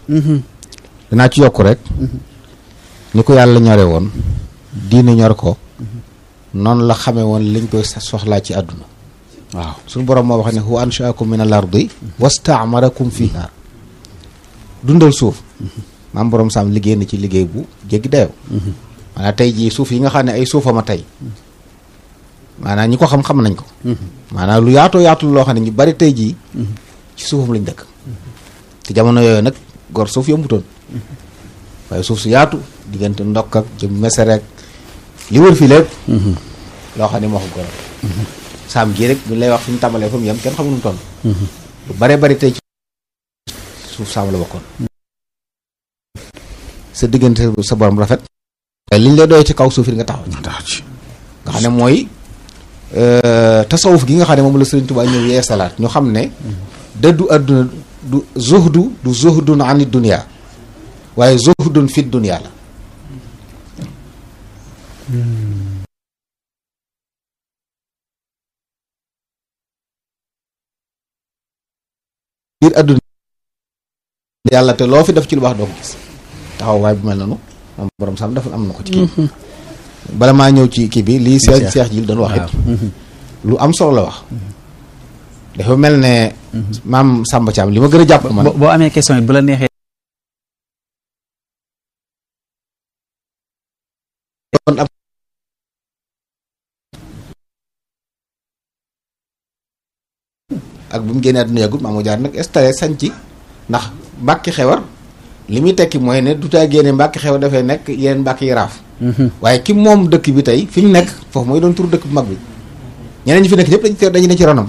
danaa ci yokk rek ni ko yàlla ñore woon diine ñor ko noonu la xamee woon liñ koy soxlaa ci àdduna waaw suñu borom moo wax ne huwa anshaakum min al ardi wastaamarakum fiha dundal suuf maam borom saam liggéey na ci liggéey bu jéggi dayoo maanaam tey jii suuf yi nga xam ne ay suufama tey maanaam ñi ko xam-xam nañ ko maanaam lu yaatoo yaatul loo xam ne ñu bari tey jii ci suufam lañ dëkk te jamono yooyu nag gor suuf yombutoon waaye suuf su yaatu diggante ndokk ak jëm meserek li wër fii lépp loo xam ne moo ko goral saam gii rek bu lay wax fi ñu tàmbalee fa mu yem kenn xamul nu mu toll lu bare bari tey ci suuf saam la bokkoon sa diggante sa borom rafet waaye liñ lay doy ci kaw suuf yi nga taxaw ci nga xam ne mooy tasawuf gi nga xam ne moom la Sëriñ Tuubaa ñëw yee salaat ñu xam ne dëddu àdduna du zuhdu du zuhdun ani dunia waaye zuhdun fi dunia la biir àdduna yàlla te loo fi def ci lu baax doo ko gis taxaw waaye bu mel noonu moom borom sam dafa am na ko ci kii bala maa ñëw ci kii bi lii seex seex ji doon wax it lu am solo la wax dafa mel ne maam Samba Thiam li ma gën a jàpp man boo amee question it bu la neexee doon ab ak bu mu génnee àdduna yàggul maamu jaar nag installé sañ ci ndax mbàkki xewar li muy tekki mooy ne du taa génne mbàkki xewar dafay nekk yeneen mbàkki yi raaf waaye ki moom dëkk bi tey fi ñu nekk foofu mooy doon turu dëkk bu mag bi ñeneen ñi fi nekk ñëpp dañu dañu ne ci ronam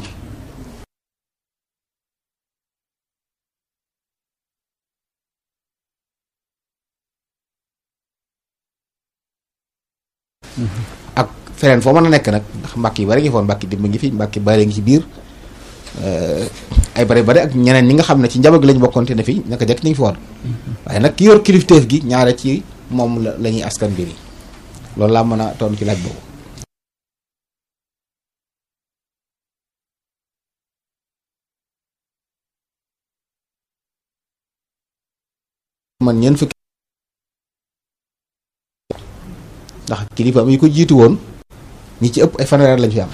ak feneen foo mën a nekk nag ndax mbàkk yi bari ngi foon mbàkki dimba ngi fi mbàkki bari ngi ci biir ay bari bari ak ñeneen ñi nga xam ne ci njaboot gi lañ bokkoon te ne fi naka jekk ñu ngi fi woon waaye nag ki yor kilifteef gi ñaare ci moom la la ñuy askan mbir yi loolu laa mën a tontu ci laaj boobu. man ñeent fukki ndax kilifaam yi ko jiitu woon ñi ci ëpp ay fanweer lañ fi am.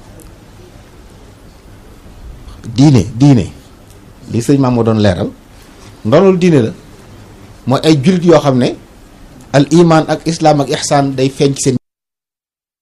diine diine li sëñ maam moo doon leeral ndonul diine la mooy ay jullit yoo xam ne al iman ak islaam ak ihsaan day feeñ ci seen